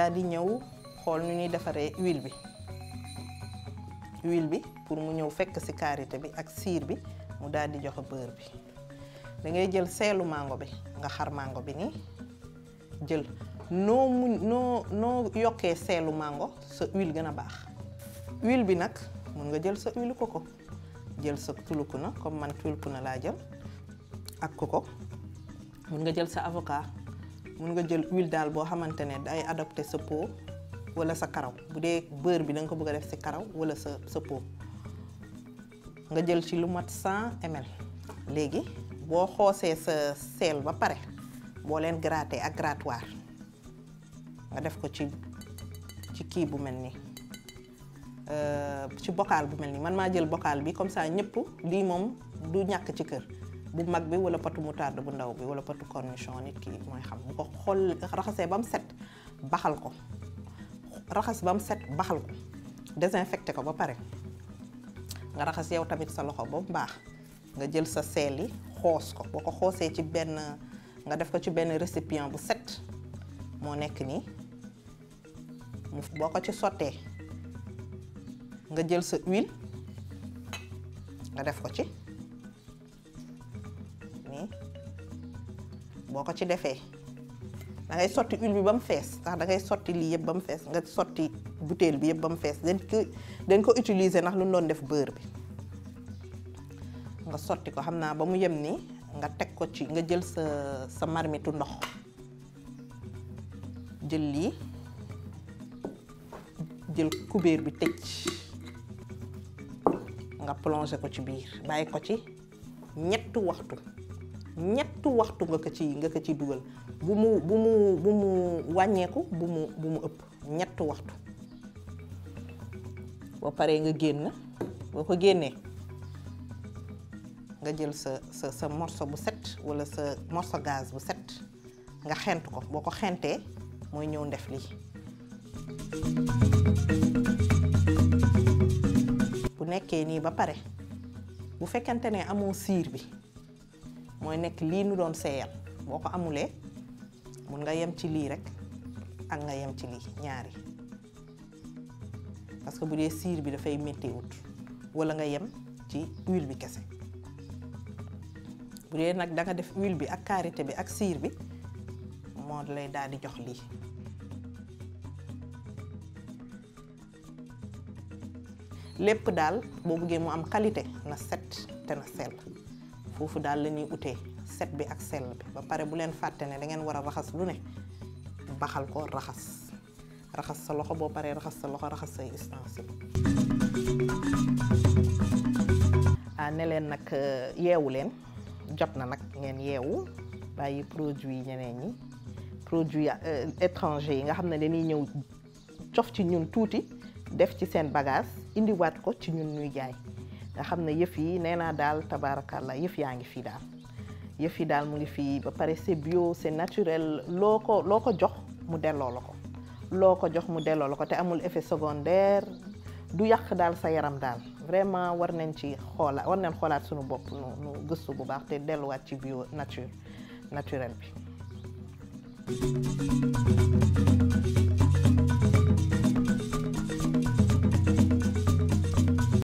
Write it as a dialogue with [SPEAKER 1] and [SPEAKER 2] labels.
[SPEAKER 1] daal di ñëw xool nu ñuy defaree huile bi huile bi pour mu ñëw fekk ci karité bi ak siir bi mu daal di joxe beurre bi da ngay jël seelu mango bi nga xar mango bi nii jël noo mu noo noo yokkee seelu mango sa huile gën a baax huile bi nag mun nga jël sa huile coco jël sa tulukuna comme man tulukuna laa jël ak coco mun nga jël sa avocat mun nga jël huile daal boo xamante ne day adopté sa peau wala sa karaw bu dee beurre bi da nga ko bëgg a def ci karaw wala sa sa peau nga jël ci lu mat 100 ml léegi boo xoosee sa sel ba pare boo leen gratter ak grattoir nga def ko ci ci kii bu mel nii ci bocal bu mel nii man maa jël bocal bi comme ça ñëpp lii moom du ñàkk ci kër bu mag bi wala patu moutarde bu ndaw bi wala patu cornichon nit ki mooy xam bu ko xool raxasee ba mu set baxal ko raxas ba mu set baxal ko désinfecté ko ba pare nga raxas yow tamit sa loxo ba mu baax nga jël sa seel yi xoos ko boo ko xoosee ci benn nga def ko ci benn récipient bu set moo nekk nii mu boo ko ci sottee nga jël sa huile nga def ko ci nii boo ko ci defee da ngay sotti huile bi ba mu fees ndax da ngay sotti lii yëpp ba mu fees nga sotti bouteille bi yëpp ba mu fees dañ ko dañ ko utiliser ndax lu doon def beurre bi nga sotti ko xam naa ba mu yem nii nga teg ko ci nga jël sa sa marmitu ndox jël lii jël kubéer bi tëj nga plongé ko ci biir bàyyi ko ci ñetti waxtu ñetti waxtu nga ko ci nga ko ci dugal bu mu bu mu bu mu wàññeeku bu mu bu mu ëpp ñetti waxtu boo paree nga génn boo ko génnee nga jël sa sa sa morceau bu set walla sa morceau gaz bu set nga xent ko boo ko xentee mooy ñëw ndef lii bu nekkee nii ba pare bu fekkente ne amoo siir bi mooy nekk lii nu doon seeyal boo ko amulee mun nga yem ci lii rek ak nga yem ci lii ñaari parce que bu dee siir bi dafay métti wut walla nga yem ci huile bi kese bu dee nag da nga def huile bi ak karité bi ak siir bi moo lay daal di jox lii lépp daal boo bëggee mu am qualité na set te na sell foofu daal la ñuy utee set bi ak sell bi ba pare bu leen fàtte ne da ngeen war a raxas lu ne baxal ko raxas raxas sa loxo boo paree raxas sa loxo raxas say ustensiles ah ne leen nag yeewu leen jot na nag ngeen yeewu bàyyi produit ñeneen ñi produit étranger yi nga xam ne dañuy ñëw cof ci ñun tuuti def ci seen bagage indiwaat ko ci ñun ñuy jaay nga xam ne yëf yi nee naa daal tabaarakàlla yëf yaa ngi fii daal yëf yi daal mu ngi fii ba pare c'est bio c'est naturel loo ko loo ko jox mu delloo la ko loo ko jox mu delloo la ko te amul effet secondaire du yàq daal sa yaram daal vraiment war nañ ci xoolaat war nañ xoolaat suñu bopp nu nu gëstu bu baax te delluwaat ci bio nature naturel bi